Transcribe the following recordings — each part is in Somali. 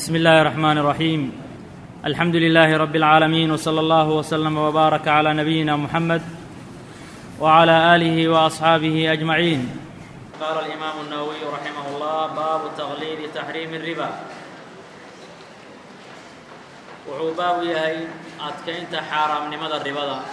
بسم الله الرحمن الرحيم الحمد لله رب العالمين وصلى الله وسلم وبارك على نبينا محمد وعلى اله واصحابه اجمعين قال الامام النووي رحمه الله باب تغليظ تحريم الربا wuxuu baabu yahay adkaynta xaaraamnimada ribada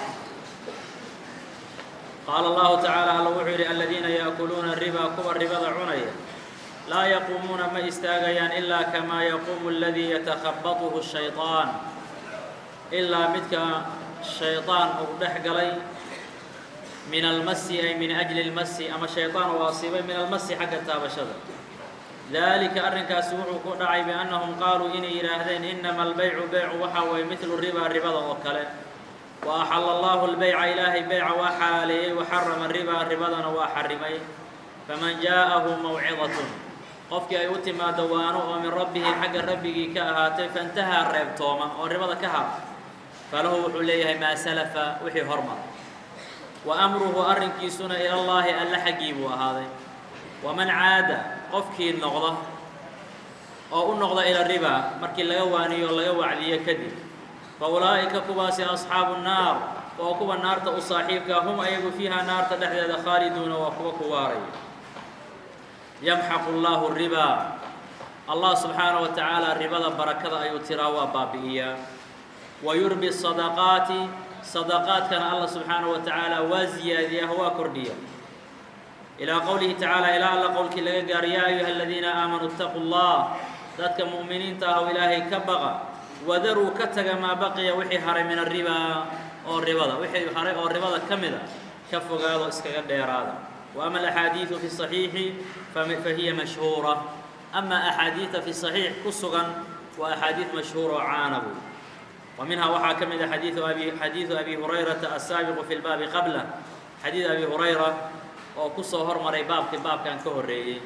qaala allahu tacaala alla wuxuu yidhi aladiina yaakuluuna riba kuwa ribada cunaya laa yaquumuuna ma istaagayaan ilaa kamaa yaquumu aladii yatakhabatuhu shayطaan ilaa midka shayطaan uu dhex galay min almasi ay min ajli اlmasi ama shayطaan uu asiibay min almasi xagga taabashada dalika arrinkaasi wuxuu ku dhacay biannahum qaaluu inay yidhaahdeen inama albaycu beycu waxa waye midlu riba ribada oo kale wa axala allahu lbeyca ilaahay beyca waa xalaaleeyey waxarama riba ribadana waa xarimay faman jaa'ahu mawcidatun qofkii ay u timaado waano oo min rabbihi xagga rabbigii ka ahaatay faintahaa reebtooma oo ribada ka har falahu wuxuu leeyahay maa salafa wixii hormar wa amruhu arrinkiisuna ilallaahi alla xaggii buu ahaaday waman caada qofkii noqda oo u noqda ila riba markii laga waaniyo o laga wacdiyo kadib fa ulaa'ika kuwaasi asxaabu nnaar oo kuwa naarta u saaxiibkaa hum ayagu fiiha naarta dhexdeeda khaaliduuna waa kuwa ku waaraya yamxaqu llaahu ribaa allah subxaanaه wa tacaala ribada barakada ayuu tiraa waa baabi'iyaa wa yurbi sadaqaati sadaqaadkana allah subxaanaه wa tacaala waa ziyaadiyaa waa kordhiya ilaa qowlihi tacaala ilaa alla qowlkii laga gaaro yaa ayuha aladiina aamanuu اtaquu اllah dadka mu'miniinta ah oo ilaahay ka baqa wadaruu ka taga maa baqiya wixii haray min aribaa oo ribada wixii haray oo ribada ka mida ka fogaado iskaga dheeraada wa ama alaxaadiidu fi صaxiixi fahiya mashhuura ama axaadiida fi صaxiix ku sugan waa axaadiid mashhuura oo caana buy wa minhaa waxaa ka mid a xadiiu abi xadiidu abi hurayrata asaabiqu fi lbaabi qabla xadiid abi hurayra oo ku soo hormaray baabkii baabkan ka horreeyey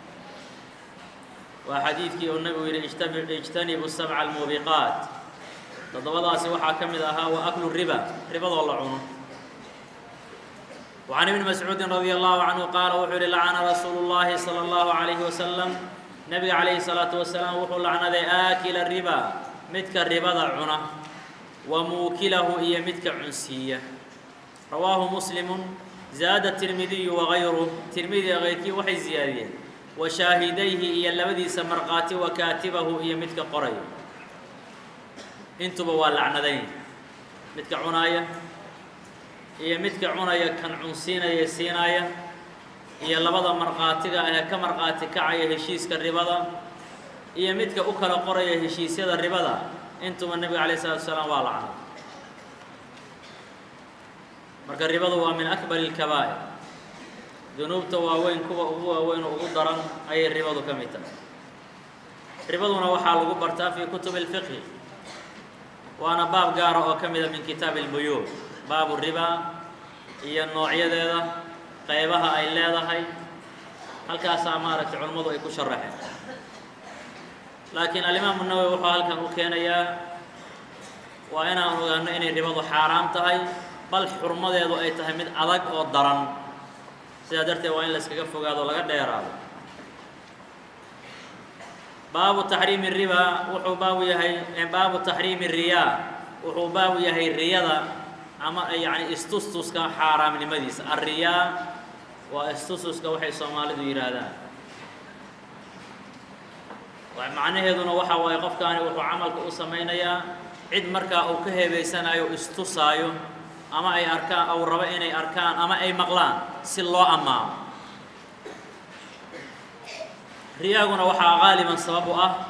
waa xadiidkii uu nabigu yidhi ijtanibu sabca almuubiqaat toddobadaasi waxaa ka mid ahaa wa aklu riba ribadoo la cuno وعن ابن مسعوud رضي الله عنه qاaل wuxuu yihi لacna rasuul الlahi slى الlaه عalيه وسلم nebiga عalayه الصلاaةu وaسلاaم wuxuu lacnaday aakila riba midka ribada cuna wa muukilahu iyo midka cunsiiya rawaahu msلم zaada tirmidiyu wagayruh tirmidiga kayrkii waxay ziyaadiyeen wa shaahidayhi iyo labadiisa markhaati wa kaatibahu iyo midka qoraya intuba waa lacnadayn midka cunaaya iyo midka cunaya kan cunsiinaya siinaaya iyo labada markhaatiga ahee ka markhaati kacaya heshiiska ribada iyo midka u kala qoraya heshiisyada ribada intuba nebiga alayه الsalatu wasalaam waa lacnay marka ribadu waa min akbar اlkabaa'ir dunuubta waaweyn kuwa ugu waaweyn oo ugu daran ayay ribadu ka mid tahay ribaduna waxaa lagu bartaa fii kutub اlfiqhi waana baab gaara oo ka mida min kitaab اlbuyuuc baabu riba iyo noocyadeeda qaybaha ay leedahay halkaasaa maaragtay culimmadu ay ku sharaxeen laakiin alimaamu nawowi wuxuu halkan u keenayaa waa inaan ogaano inay ribadu xaaraam tahay bal xurmadeedu ay tahay mid adag oo daran sidaa darteed waa in la iskaga fogaado laga dheeraado baabu taxriimi riba wuxuu baabu yahay baabu taxriimi riyaa wuxuu baabu yahay riyada ama yacni istustuska xaaraamnimadiisa alriyaa waa istustuska waxay soomaalidu yidhaahdaan macnaheeduna waxa waaye qofkaani wuxuu camalka u samaynayaa cid markaa uu ka heebaysanayo istusaayo ama ay arkaan ou rabo inay arkaan ama ay maqlaan si loo ammaano riyaaguna waxaa qaaliban sabab u ah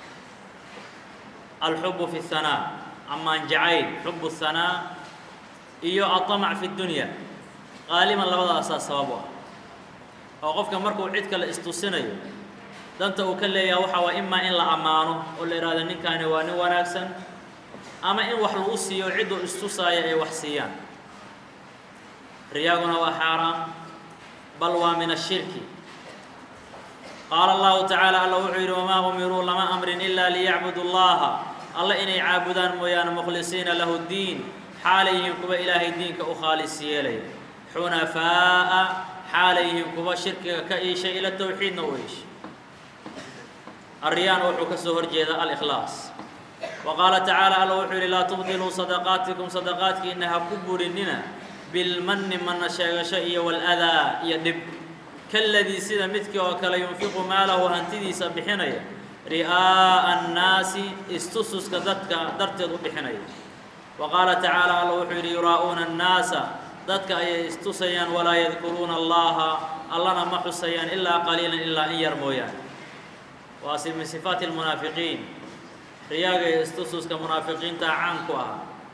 alxubu fi اhanaa amaan jacayl xubu الhanaa iyo aطamac fi اdunya qaaliban labadaasaa sabab u ah oo qofka markuu cid kale istusinayo danta uu ka leeyaha waxaa waa imaa in la ammaano oo la ihahdo ninkaani waa nin wanaagsan ama in wax lagu siiyo cidduu istusaaya ay wax siiyaan riyaaguna waa xaaraam bal waa min ashirki qaala allahu tacaala alla wuxuu yidhi wamaa umiruu lama amrin ilaa liyacbudu llaha alla inay caabudaan mooyaane mukhlisiina lahu ddiin xaalayyihiin kuwa ilaahay diinka u khaalis yeelaya xunafaa'a xaalayyihiin kuwa shirkiga ka iishay ila towxiidna u iishay الريان wuxuu ka soo horjeeda الإkhlaaص وqاaلa تaعaaلى alla wuxuu yihi laa تbطiluu صدقاaتiكم صدقاaتkiina ha ku burinina بالmni mana sheegasho iyo والأdىa iyo dhib kaladii sida midkii oo kale yunfiqu maalahu hantidiisa bixinaya ri'aa'a الnaasi istususka dadka darteed u bixinaya wa qaala tacaala alla wuxuu yidhi yuraa'uuna الnaasa dadka ayay istusayaan walaa yadkuruuna allaha allana ma xusayaan ilaa qaliilan ilaa in yar mooyaane waa min sifaati اlmunaafiqiin riyaaga iyo istususka munaafiqiinta caan ku ah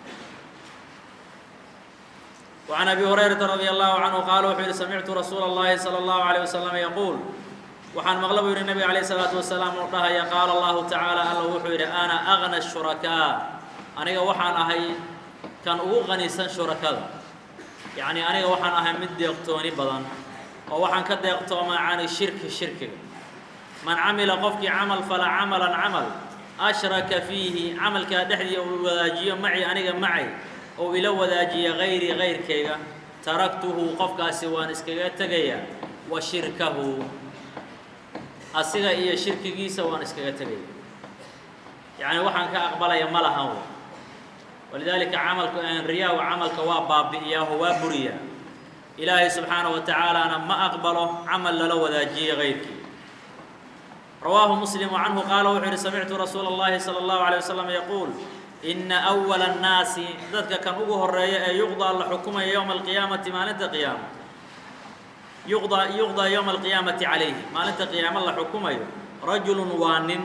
وعن أبي هريرة رضي الله عنه قال wuxuu yihi سمعت رsuuل اللhi صلى الله عليه وسلم يقول waxaan mqل bu yihi نبg عليه الصلاaة وaسلام u dhahaya qاaل الله taعaaلى alla wuxuu yidhi أna أغنى الشhuركاء aniga waxaan ahay kan ugu qanisan شhurakada yaعnي aniga waxaan ahay mid deeqtooni badan oo waxaan ka deeqtoomaa can shirki shirkiga man camila qofkii camal fala camaلا camal أشhraka fiihi camalkaa dhexdii uu wadaajiyo maci aniga macay ou ila wadaajiya hayrii kayrkayga taraktuhu qofkaasi waan iskaga tegayaa wa shirkahu asiga iyo shirkigiisa waan iskaga tegaya yacni waxaan ka aqbalaya ma lahan w walidaalika camalka riyaahu camalka waa baabi'iyaaho waa buriyaa ilaahay subxaanaه wa tacaalaana ma aqbalo camal lala wadaajiyey kayrkii rawaahu muslim canhu qaala wuxuu yihi samictu rasuula اllahi salى اllahu عalيه waslm yaquul ina أwala الnaasi dadka kan ugu horeeya ee yuqdaa la xukumaya yowma alqiyaamati maalinta qiyaama yuqdaa yuqdaa yowma alqiyaamati calayhi maalinta qiyaamo la xukumayo rajulu waa nin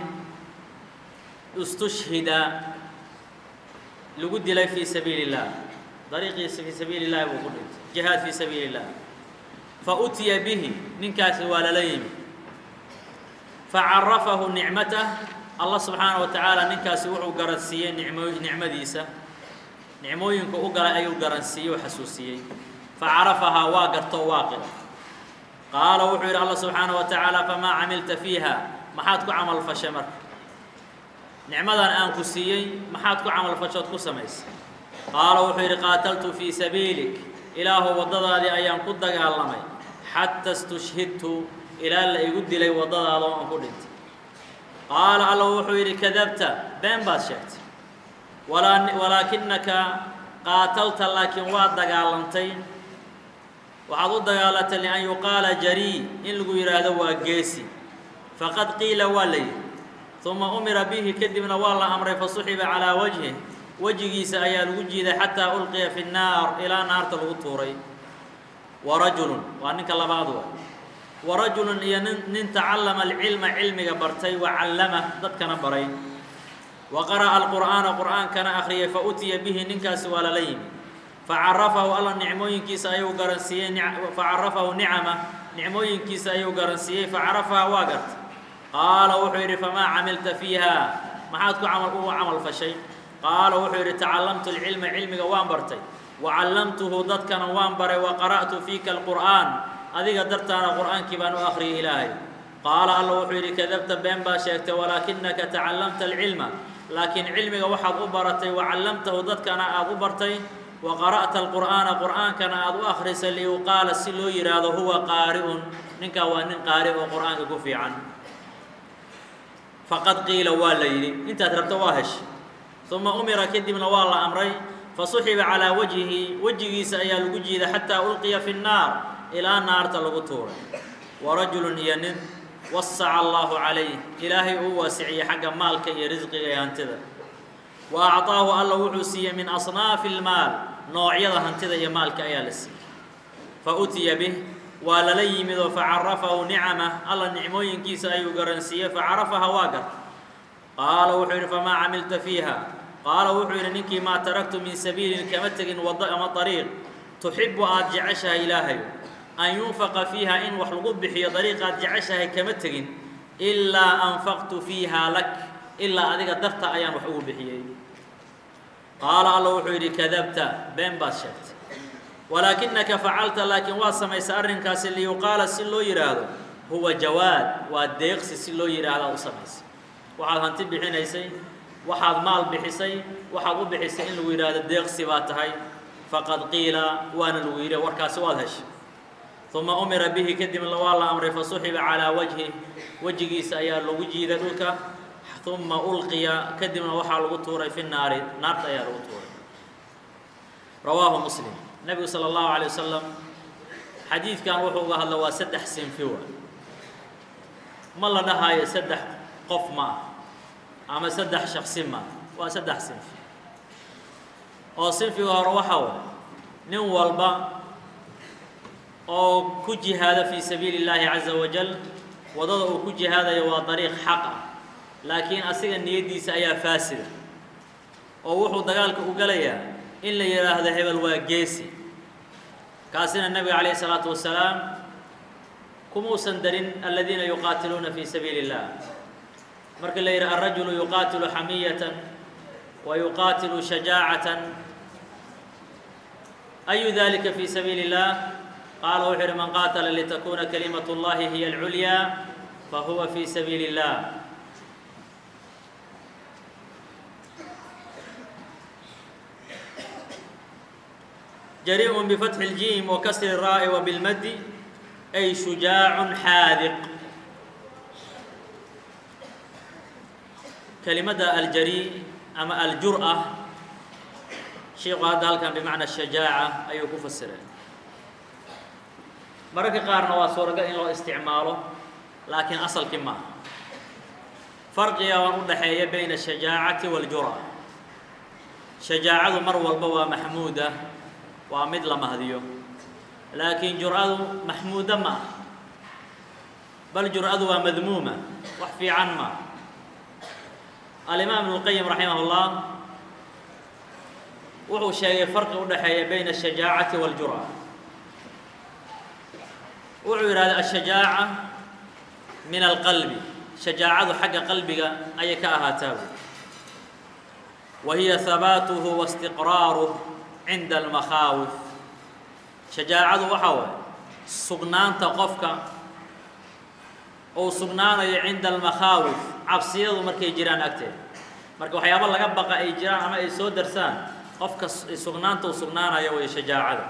istushhida lagu dilay fii sabiili الlah dariiqiisa fii sabiili الlahi buu ku dhintay jihaad fii sabiili الlah fautiya bihi ninkaasi waa lala yimi facarafahu nicmatah allah subxaanaه wa tacaala ninkaasi wuxuu garansiiyey nicmo nicmadiisa nicmooyinka u galay ayuu garansiiyey oo xasuusiyey facarafahaa waa gartoo waa qira qaala wuxuu yidhi allah subxaanaه wa tacaala famaa camilta fiiha maxaad ku camal fashay marka nicmadan aan ku siiyey maxaad ku camal fashood ku samaysay qaala wuxuu yidhi qaataltu fii sabiilik ilaahu waddadaadii ayaan ku dagaalamay xata istushhidtu ilaa la igu dilay waddadaada oo aan ku dhintay qaala alla wuxuu yidhi kadabta been baad sheegtay walaakinaka qaatalta laakiin waad dagaalantay waxaad u dagaalantay lian yuqaala jarii in lagu yidhaahdo waa geesi faqad qiila waa la yidhi uma umira bihi kadibna waa la amray fasuxiba calaa wajhih wejigiisa ayaa lagu jiiday xataa ulqiya fi nnaar ilaa naarta lagu tuuray warajulun waa ninka labaad wa warajulun iyo nin nin tacallama alcilma cilmiga bartay wa callamah dadkana baray wa qara'a alqur'aana qur'aankana akhriyay fa utiya bihi ninkaasi waa lala yimi facarafahu alla nicmooyinkiisa ayuu garansiiyey facarafahu nicama nicmooyinkiisa ayuu garansiiyey facarafaha waa gartay qaala wuxuu yidhi famaa camilta fiiha maxaad ku camal ugu camal fashay qaala wuxuu yidhi tacallamtu alcilma cilmiga waan bartay wa callamtuhu dadkana waan baray wa qara'tu fiika alqur'aan adiga dartaana qur'aankii baan u akhriyay ilaahay qaala alla wuxuu yidhi kadabta been baa sheegtay walaakinaka tacallamta alcilma laakiin cilmiga waxaad u baratay wa callamtahu dadkana aad u bartay wa qara'ta alqur'aana qur'aankana aad u akhrisay liyuqaala si loo yidhaahdo huwa qaari'un ninkaa waa nin qaari oo qur'aanka ku fiican faqad qiila waa la yidhi intaad rabto waa heshay uma umira kadibna waa la amray fasuxiba calaa wajhihi wejigiisa ayaa lagu jiiday xataa ulqiya fi nnaar ilaa naarta lagu tuuray warajulun iyo nin wasaca allahu calayh ilaahay uu waasiciyey xagga maalka iyo risqiga ee hantida wa acطaahu alla wuxuu siiyey min asnaafi اlmaal noocyada hantida iyo maalka ayaa la siiyey fa utiya bih waa lala yimid oo facarafahu nicamah alla nicmooyinkiisa ayuu garansiiyey facarafaha waa garta qaala wuxuu yidhi famaa camilta fiiha qaala wuxuu yidhi ninkii maa taraktu min sabiilin kama tegin waddo ama ariiq tuxibu aad jeceshahay ilaahay an yunfaqa fiiha in wax lagu bixiyo dariiqaad jeceshahay kama tegin ilaa anfaqtu fiiha lak ilaa adiga darta ayaan wax ugu bixiyey qaala alla wuxuu yidhi kadabta been baad sheegtay walaakinaka facalta laakiin waa samaysay arrinkaasi liyuqaala si loo yidhaahdo huwa jawaad waa deeqsi si loo yidhaahdaa u samaysay waxaad hanti bixinaysay waxaad maal bixisay waxaad u bixisay in lagu yidhaahdo deeqsi baa tahay faqad qiila waana lagu yidhi warkaasi waad heshay uma umira bihi kadibna waa la amray fasuxiba calaa wajhi wejigiisa ayaa lagu jiiday dhulka uma ulqiya kadibna waxaa lagu tuuray fi naari naarta ayaa lagu tuuray rawaahu muslim nebigu salى اllahu alay wasalam xadiidkan wuxuu uga hadla waa saddex sinfi wa ma la dhahaayo saddex qof ma ah ama saddex shaksi ma waa saddex sinfi oo sinfiga hore waxa way nin walba oo ku jihaada fii sabiili اllaahi caza wajal wadada uu ku jihaadayo waa dariiq xaq ah laakiin asiga niyaddiisa ayaa faasida oo wuxuu dagaalka u galayaa in la yidhaahdo hebel waa geesi kaasina nebiga calayh isalaatu wasalaam kumuusan darin aladiina yuqaatiluuna fii sabiili اllah marka la yidhi alrajulu yuqaatilu xamiyatan wa yuqaatilu shajaacatan ayu dalika fii sabiili اllah qaala wuxuu yidhi man qaatala litakuna kalimat اllahi hiya alculyaa fahuwa fii sabiili اllah jariء bfatxi اljiim wakasri الraa'i wabilmadi ay shujaac xaadiq kelimada aljari ama aljur'a shiiku hadda halkan bimacna shajaaca ayuu ku fasiray mararka qaarna waa suuragal in loo isticmaalo laakiin asalkii maaha farqiga waan u dhaxeeya bayna الshajaacati wاljur'a shajaacadu mar walba waa maxmuuda waa mid la mahdiyo laakiin jur'adu maxmuuda ma ah bal jur'adu waa madmuuma wax fiican ma alimaam ibnu اlqayim raximah اllah wuxuu sheegay farqi u dhaxeeya bayna الshajaacati wاljur'a wuxuu yidhahda ashajaaca min alqalbi shajaacadu xagga qalbiga ayay ka ahaataa wa hiya habaatuhu waاstiqraaruh cinda almakhaawif shajaacadu waxaa waay sugnaanta qofka uu sugnaanayo cinda almakhaawif cabsiyadu markay jiraan agteeda marka waxyaaba laga baqa ay jiraan ama ay soo darsaan qofka sugnaanta uu sugnaanayo way shajaacada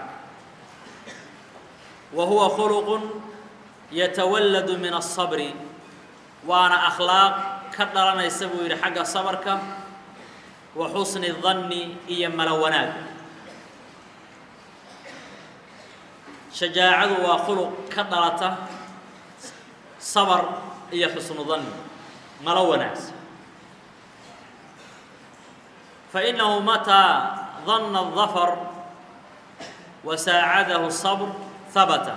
wa huwa khuluqun yatawalladu min الصabri waana akhlaaq ka dhalanaysa buu yidhi xagga sabarka wa xusni الdanni iyo malo wanaag shajaacadu waa khuluq ka dhalata sabar iyo xusnu danni malo wanaagsan fainahu mataa danna الظafar wa saacadahu الصabr habata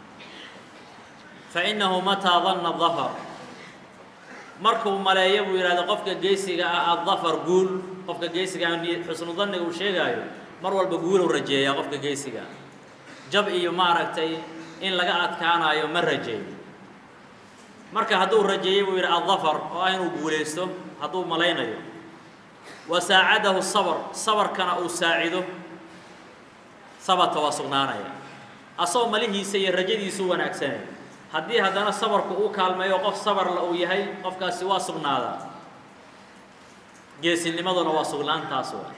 fainahu mataa danna الظafar markuu maleeyo buu yidhahdo qofka geesiga ah aلظafar guul qofka geesiga ah xusnu danniga uu sheegaayo mar walba guulow rajeeyaa qofka geesiga ah jab iyo maaragtay in laga adkaanayo ma rajeeyo marka hadduu rajeeyey buu yidhi aلظafar oo ah inuu guulaysto hadduu malaynayo wa saacadahu sabr sabarkana uu saacido sabata waa sugnaanaya asagoo malihiisa iyo rajadiisu wanaagsanay haddii haddana sabarku uu kaalmeeyo qof sabarla uu yahay qofkaasi waa sugnaadaa geesinimaduna waa sugnaantaas wa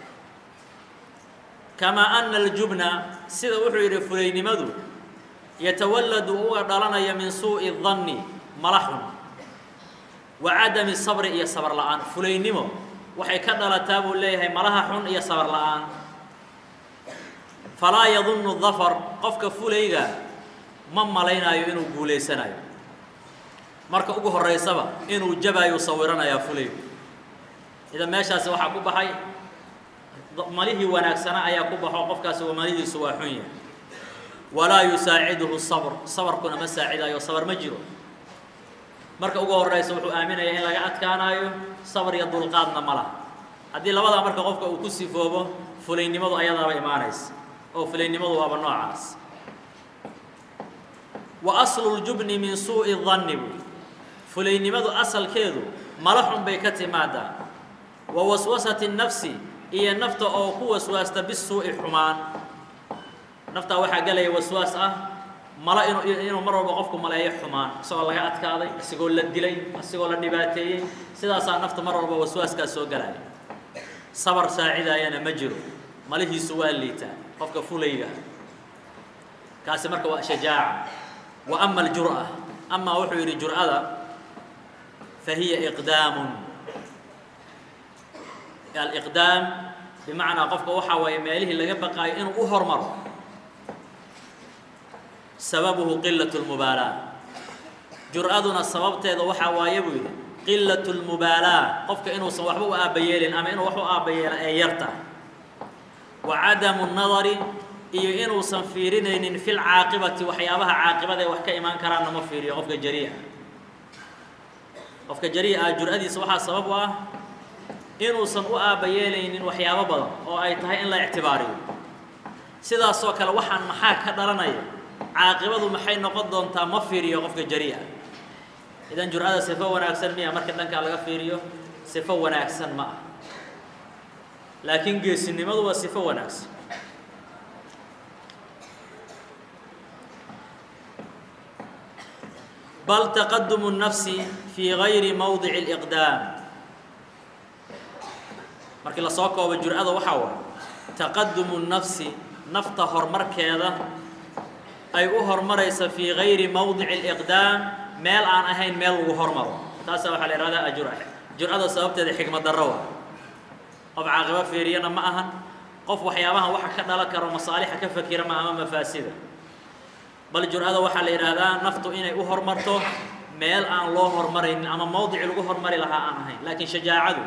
kamaa ana aljubna sida wuxuu yidhi fulaynimadu yatawalladu uga dhalanaya min suuءi الdanni mala xun wa cadami sabri iyo sabar la'aan fulaynimo waxay ka dhalataa buu leeyahay malaha xun iyo sabar la'aan falaa yadunnu dafar qofka fulayga ma malaynaayo inuu guulaysanayo marka ugu horaysaba inuu jabaayuu sawiranayaa fulaygu idan meeshaasi waxaa ku baxay malihii wanaagsana ayaa ku baxo qofkaasi malihiisu waa xun yahay walaa yusaaciduhu sabr sabarkuna ma saacidayo sabar ma jiro marka ugu horaysa wuxuu aaminayaa in laga adkaanaayo sabar iyo dulqaadna ma laha haddii labadaa marka qofka uu ku sifoobo fulaynimadu ayadaaba imaanaysa oo fulaynimadu waaba noocaas wa aslu ljubni min suuءi danni buy fulaynimadu asalkeedu mala xun bay ka timaadaa wa waswasati الnafsi iyo nafta oo ku waswaasta bisuuءi xumaan naftaa waxaa gelaya waswaas ah malo inu inuu mar walba qofku maleeyo xumaan isagoo laga adkaaday isagoo la dilay isagoo la dhibaateeyey sidaasaa nafta mar walba waswaaskaas soo galaya sabar saacidaayana ma jiro malihiisu waa liitaa qofka fulayga kaasi marka waa shajaaca wa ama aljur'a amaa wuxuu yidhi jur'ada fa hiya iqdaamun aliqdaam bimacnaa qofka waxaa waaye meelihii laga baqaayo inuu u hormaro sababuhu qilaة اlmubaalaa jur'aduna sababteeda waxaa waaye buu yidhi qilaة اlmubaalaa qofka inuusan waxba u aabbayeelin ama inuu wax u aabbayeela ee yarta wa cadamu الnadari iyo inuusan fiirinaynin fi lcaaqibati waxyaabaha caaqibada ee wax ka imaan karaanna ma fiiriyo qofka jariia qofka jariia ah jur'adiisa waxaa sabab u ah inuusan u aabbayeelaynin waxyaabo badan oo ay tahay in la ictibaariyo sidaasoo kale waxaan maxaa ka dhalanaya caaqibadu maxay noqon doontaa ma fiiriyo qofka jariia idan jur'ada sifo wanaagsan miya marka dhankaa laga fiiriyo sifo wanaagsan ma ah laakiin geesinimadu waa sifo wanaagsan bal taqadumu الnafsi fii gayri mawdici اliqdaam markii lasoo koobo jur'ada waxaa waay taqadumu الnafsi nafta horumarkeeda ay u hormaraysa fii gayri mawdici اliqdaam meel aan ahayn meel lagu hormaro taasa waxaa la ihahdaa ajura jur'ada sababteeda xikmad darro waa qof caaqibo fiiriyana ma ahan qof waxyaabahan waxa ka dhalan karo masaalixa ka fakira ma ama mafaasida bal jur'ada waxaa la yidhaahdaa naftu inay u hormarto meel aan loo hormaraynin ama mawdici lagu hormari lahaa aan ahayn laakiin shajaacadu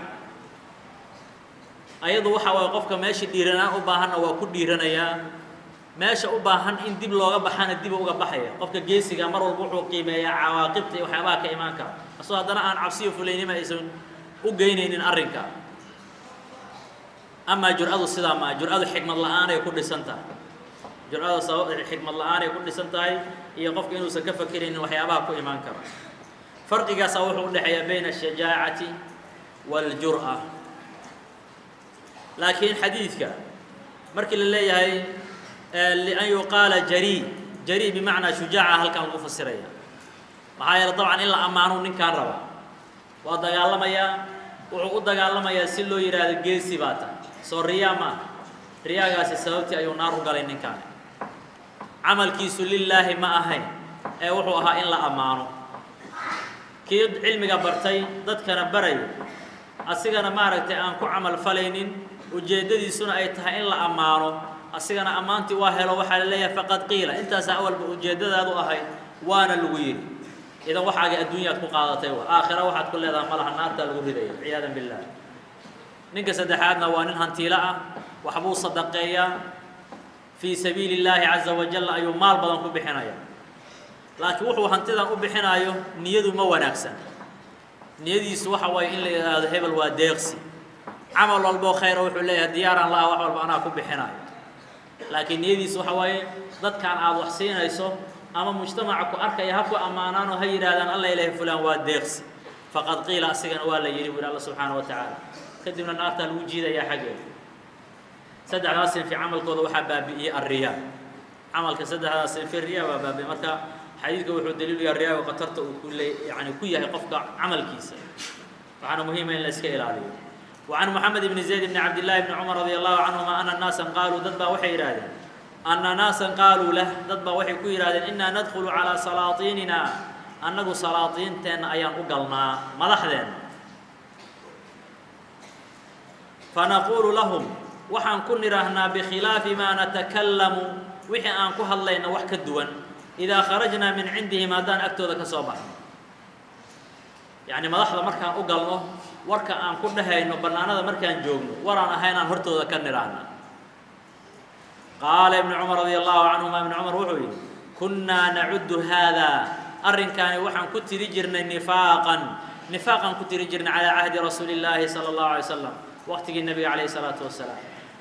ayadu waxa waaye qofka meesha dhiiranaan u baahanna waa ku dhiiranayaa meesha u baahan in dib looga baxana dib uga baxaya qofka geesiga mar walba wuxuu qiimeeyaa cawaaqibta iyo waxyaabaha ka imaan kara asoo haddana aan cabsiyo fulaynima aysan u geynaynin arrinka amaa jur'adu sidaa maa jur'adu xikmad la-aanay ku dhisan tahay jur'ada sabab xikmad la-aanay ku dhisan tahay iyo qofka inuusan ka fakiraynin waxyaabaha ku imaan kara farqigaasaa wuxuu udhexeeyaa bayna ashajaacati waاljur'a laakiin xadiidka markii la leeyahay lian yuqaala jari jari bimacnaa shujaaca halkan lagu fasiraya maxaa yeele dabcan in la ammaanu ninkaan raba waa dagaalamayaa wuxuu u dagaalamayaa si loo yidhaahdo geesi baa tahay soo riyaa ma aha riyaagaasi sababtii ayuu naar u galay ninkaani camalkiisu lilaahi ma ahayn ee wuxuu ahaa in la ammaano kii cilmiga bartay dadkana baraya asigana maaragtay aan ku camal falaynin ujeeddadiisuna ay tahay in la ammaano asigana ammaantii waa helo waxaa la leeyahay faqad qiila intaasaa awalba ujeeddadaadu ahayd waana lagu yidhi idan waxaaga adduunyaad ku qaadatay wa aakhira waxaad ku leedahay malaha naartaa lagu ridaya ciyaadan billah ninka saddexaadna waa nin hantiilo ah waxbuu sadaqeeyaa fii sabiili اllaahi caza wajal ayuu maal badan ku bixinaya laakiin wuxuu hantidan u bixinaayo niyadu ma wanaagsan niyadiisu waxa waaye in la yidhaahdo hebel waa deeqsi camal walboo khayra wuxuu leeyahay diyaaraan laha wax walba anaa ku bixinayo laakiin niyadiisu waxa waaye dadkaan aada wax siinayso ama mujtamaca ku arkaya ha ku ammaanaanoo ha yidhahdaan alla ilahi fulaan waa deeqsi faqad qiila asigana waa la yidhi bu yhi alla subxaana wa tacaala kadibna naartaa lagu jiidayaa xaggeeda saddexdaas sinfi camalkooda waxaa baabi'iyey alriyaa camalka saddexdaas sinfi riyaa baa baabi'iyey marka xadiidka wuxuu daliiluyaa riyaaga khatarta uu ku le yani ku yahay qofka camalkiisa waxaana muhiima in la iska ilaaliyo وعن محمد بن زيد بن عبد الله بن عمر رضي الله عنهما أن ناaسا قالوا dad baa waxay yidhahdeen أن ناaسا قاalوا لh dad baa waxay ku yidhahdeen إنا ندخل عalى سلاaطينina annagu salaadiinteenna ayaan u galnaa madaxdeenna فنقuل لهم waxaan ku nidhaahnaa بkhilaafi ma نتكلم wixii aan ku hadlayna wax ka duwan إذا خرجnaa min cindihim haddaan agtooda ka soo baxno yaعni madaxda markaan u galno warka aan ku dhahayno bannaanada markaan joogno waraan ahaynaan hortooda ka nidhaahna qaala ibnu cumar radia allahu canhuma ibnu cumar wuxuu yidhi kunnaa nacudu haadaa arrinkaani waxaan ku tiri jirnay nifaaqan nifaaqaan ku tiri jirnay calaa cahdi rasuuli illaahi sala allahu alay slam waqtigii nebiga calayhi salaatu wasalaam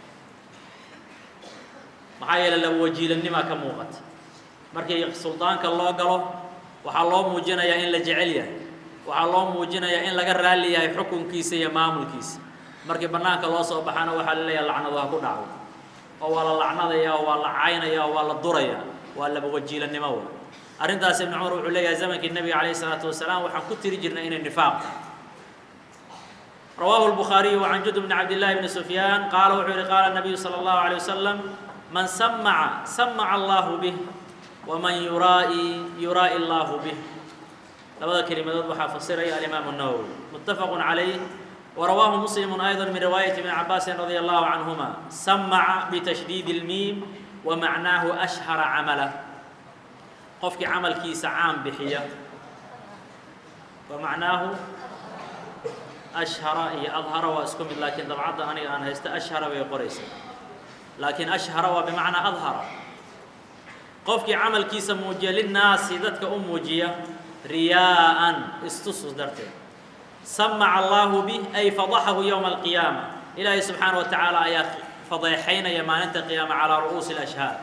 maxaa yeele laba wajiilanimaa ka muuqata markii suldaanka loo galo waxaa loo muujinayaa in la jecel yahay waxaa loo muujinayaa in laga raalli yahay xukunkiisa iyo maamulkiisa markii bannaanka loo soo baxana waxaa la leeyaha lacnadu ha ku dhacdo oo waa la lacnadaya oo waa la caynaya oo waa la duraya waa laba wajiilanimo wa arrintaas ibnu cumar wuxuu leeyahay zamankii nebiga calayhi isalaatu wasalaam waxaan ku tiri jirnay inay nifaaq rawaahu الbukhaariyu can jud bni cabdillahi bni sufyaan qaala wuxuu yihi qaala nabiyu salى اllahu alيه wasalam man samaca samaca allahu bih waman yuraa'i yuraa'i allaahu bih labada kelimadood waxaa fasiraya alimaamu الnawowi mutafaq calayh warawaahu muslimu ayضa min riwaayati ibni cabaasin radi allahu canhuma samaca bitashdiid اlmiim wamacnaahu ashhara camala qofkii camalkiisa caan bixiya wamacnaahu ashhara iyo adhara waa isku mid laakiin dabcadda aniga aan haysta ashhara bay qoraysa laakiin ashhara waa bimacnaa adhara qofkii camalkiisa muujiya linnaasi dadka u muujiya riyaa'an istusus darteed samaca allaahu bih ay fadaxahu yowma alqiyaama ilaahay subxaana wa tacaala ayaa fadeexaynaya maalinta qiyaama calaa ru'uusi alashhaad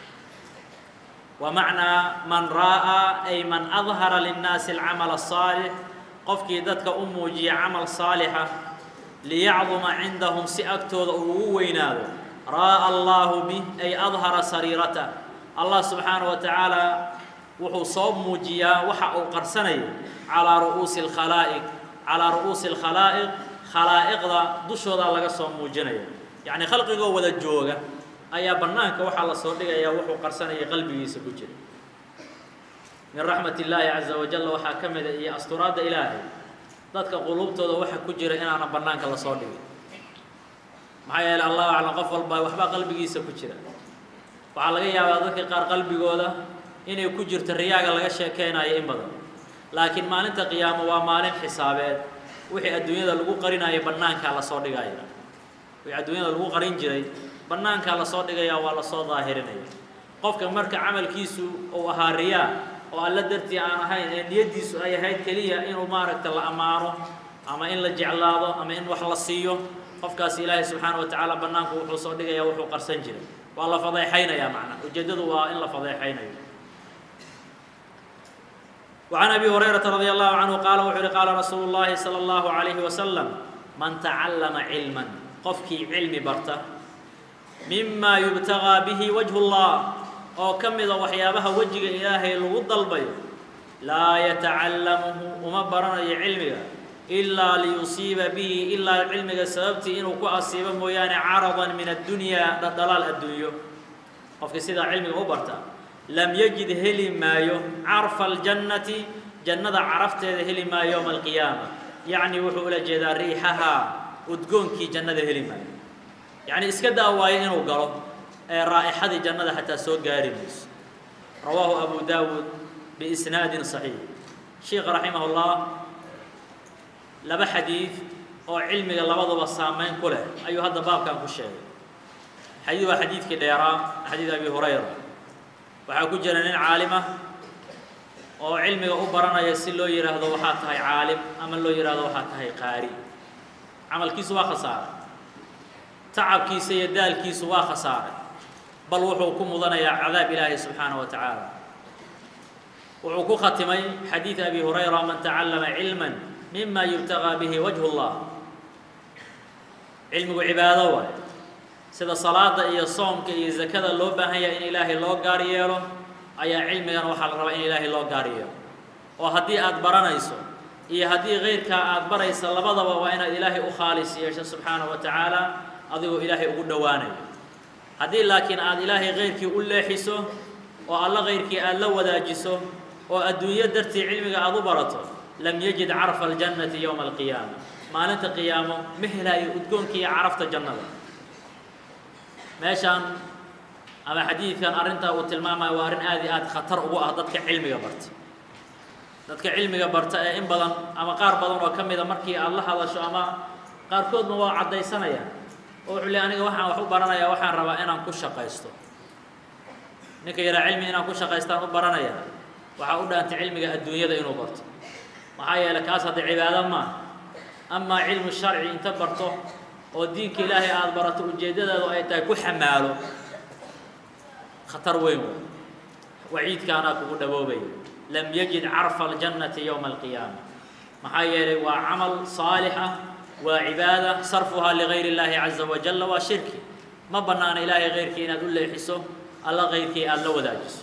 wa macnaa man ra'aa ay man adhara linnaasi alcamal asaalix qofkii dadka u muujiya camal saalixa liyacduma cindahum si agtooda uu ugu weynaado raa'a allaahu bih ay adhara sariirata allah subxaana wa tacaala wuxuu soo muujiyaa waxa uu qarsanayo calaa ru'uusi alkhalaa'iq calaa ru'uusi alkhalaa'iq khalaa'iqda dushoodaa laga soo muujinaya yacni khalqigoo wada jooga ayaa bannaanka waxaa la soo dhigayaa wuxuu qarsanaya qalbigiisa ku jira min raxmat illaahi caza wajalla waxaa ka mida iyo asturaadda ilaahay dadka quluubtooda waxa ku jira inaanan bannaanka lasoo dhigin maxaa yeeley allahu aclam qof walba waxbaa qalbigiisa ku jira waxaa laga yaabaa dadka qaar qalbigooda inay ku jirto riyaaga laga sheekeynayo in badan laakiin maalinta qiyaamo waa maalin xisaabeed wixii adduunyada lagu qarinayo bannaankaa lasoo dhigaya wixii adduunyada lagu qarin jiray bannaankaa lasoo dhigaya waa lasoo daahirinaya qofka marka camalkiisu uu ahaa riyaa oo alla dartii aan ahayn ee niyaddiisu ay ahayd keliya inuu maaragta la ammaano ama in la jeclaado ama in wax la siiyo qofkaasi ilaahay subxaana wa tacaala bannaanku wuxuu soo dhigaya wuxuu qarsan jiray waa la fadeexaynayaa macnaa ujeeddadu waa in la fadeexaynayo وعن أبي هريرة رضي الله عنه قال وxuu hi qاala رasuuل اللahi صلى الله عليه وسلم man تacلمa علما qofkii cilmi barta مima يبتغىa bه وجه الله oo ka mida waxyaabaha wejiga ilaahay lagu dalbayo laa yatacallamhu uma baranayo cilmiga ilaa liyusiiba bihi ilaa cilmiga sababtii inuu ku asiibo mooyaane caraضa min الdunyaa dhalaal adduunyo qofkii sidaa cilmiga u barta lam yajid heli maayo carfa aljannati jannada carafteeda heli maayo yowma alqiyaama yacni wuxuu ula jeedaa riixahaa udgoonkii jannada heli maayo yacni iska daa waayo inuu galo ee raa'ixadii jannada xataa soo gaari mayso rawaahu abu daawuud biisnaadin saxiix sheikha raximah ullah laba xadiid oo cilmiga labaduba saamayn ku leh ayuu hadda baabkan ku sheegay xadiid waa xadiidkii dheeraa xadiid abi hurayra waxaa ku jira nin caalimah oo cilmiga u baranaya si loo yidhaahdo waxaa tahay caalim ama loo yidhaahdo waxaa tahay qaari camalkiisu waa khasaaray tacabkiisa iyo daalkiisu waa khasaaray bal wuxuu ku mudanayaa cadaab ilaahi subxaana wa tacaala wuxuu ku khatimay xadiid abi hurayra man tacallama cilma mima yubtagىa bihi wajhu اllah cilmigu cibaado waay sida salaada iyo soomka iyo zakada loo baahan yahay in ilaahay loo gaar yeelo ayaa cilmigana waxaa la rabaa in ilaahay loo gaar yeelo oo haddii aad baranayso iyo haddii kayrkaa aad baraysa labadaba waa inaad ilaahay u khaalis yeesho subxaana wa tacaala adigoo ilaahay ugu dhowaanayo haddii laakiin aad ilaahay kayrkii u leexiso oo alla kayrkii aad la wadaajiso oo adduunyo dartii cilmiga aad u barato lam yajid carfa aljannati yowma alqiyaama maalinta qiyaamo ma helaayo udgoonkii iyo carafta jannada meeshaan ama xadiidkan arrintaa uu tilmaamayo waa arrin aad iyo aad khatar ugu ah dadka cilmiga barta dadka cilmiga barta ee in badan ama qaar badan oo ka mida markii aad la hadasho ama qaarkoodna waa caddaysanayaan oo wuxuu le aniga waxaan wax u baranayaa waxaan rabaa inaan ku shaqaysto ninka yaraa cilmi inaan ku shaqaystaan u baranaya waxaa u dhaantay cilmiga adduunyada inuu barto maxaa yeeley kaas hadda cibaado maaha amaa cilmu sharci inta barto oo diinka ilaahay aada barato ujeeddadaadu ay tahay ku xamaalo khatar weyn wey waciidkaanaa kugu dhaboobaya lam yajid carfa aljannati yowma alqiyaama maxaa yeelay waa camal saalix ah waa cibaada sarfuhaa ligayr اllaahi caza wajalla waa shirki ma bannaana ilaahay kayrkii inaad u leexiso alla kayrkii aada la wadaajiso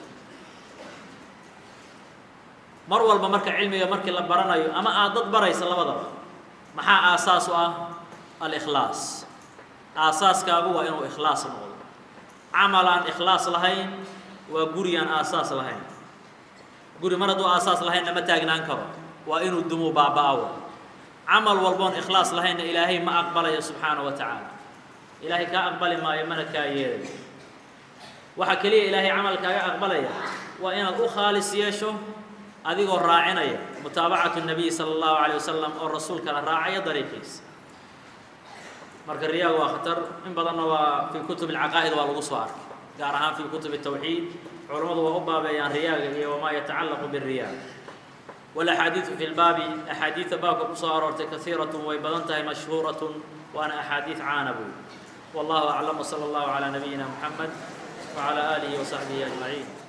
mar walba marka cilmiga markii la baranayo ama aad dad baraysa labadaba maxaa aasaas u ah alkhlaas aasaaskaagu waa inuu ikhlaas noqdo camal aan ikhlaas lahayn waa guri aan aasaas lahayn guri mar hadduu aasaas lahaynna ma taagnaan karo waa inuu dumuu baaba'awo camal walboon ikhlaas lahaynna ilaahay ma aqbalayo subxaana wa tacaala ilaahay kaa aqbali maayo mana kaa yeelayo waxaa keliya ilaahay camalkaaga aqbalaya waa inaad u khaalis yeesho adigoo raacinaya mutaabacatu nabiy sala allahu calayh wasalam oo rasuulkana raacaya dariiqiisa marka riyaaga waa khatar in badanna waa fii kutub alcaqaa'id waa lagu soo arkay gaar ahaan fii kutub الtawxiid culammadu waa u baabeeyaan riyaaga iyo wamaa yatacallaqu bالriyaa wاlaxaadiiثu fi lbaabi axaadiida baabka kusoo aroortay kaiiraة way badan tahay mashhuuraة waana axaadiiث caana buy wallahu aclam wslى اllahu عalى nabiyina mxamed wعalى آlihi وصaxbihi أجmaعiin